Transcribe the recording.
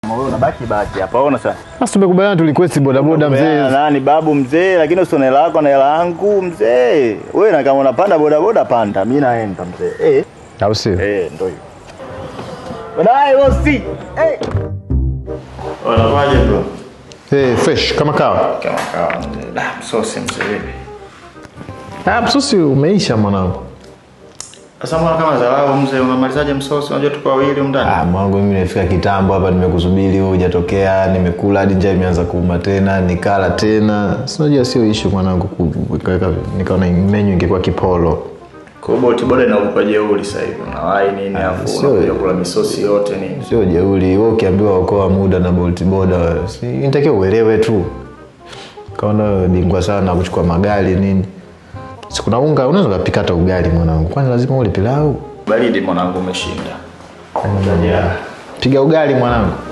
Wewe unabaki baki hapa. Ona sasa. Sasa tumekubaliana tulikwesti bodaboda Umeelewa mzee. Nani babu mzee, lakini usione hela yako na hela yangu mzee. Wewe na kama unapanda bodaboda panda, mimi naenda mzee. Eh, Au sio? eh ndio hiyo. Baadaye bosi. Eh. Unawaje bro? Eh, fresh kama kawa. Kama kawa mzee. Da, msosi mzee vipi? Ah, msusi umeisha mwanangu. Sasa mbona kama dharau mzee, unamalizaje msosi? Unajua tuko wawili ndani. Ah, mwanangu mimi nimefika kitambo hapa nimekusubiri wewe hujatokea, nimekula hadi njaa imeanza kuuma tena, nikala tena. Si unajua sio issue mwanangu kuweka nikaona menu ingekuwa kipolo. Kwa hiyo boti boda inakupa jeuri sasa hivi. Unawahi nini afu sio- unakuja kula misosi yote nini? Sio jeuri, wewe ukiambiwa okoa muda na Bolt boda, si inatakiwa uelewe tu. Kaona wewe bingwa sana kuchukua magari nini. Si kuna unga, unaweza kupika hata ugali mwanangu. Kwani lazima ule pilau? Baridi mwanangu umeshinda. Piga ugali mwanangu.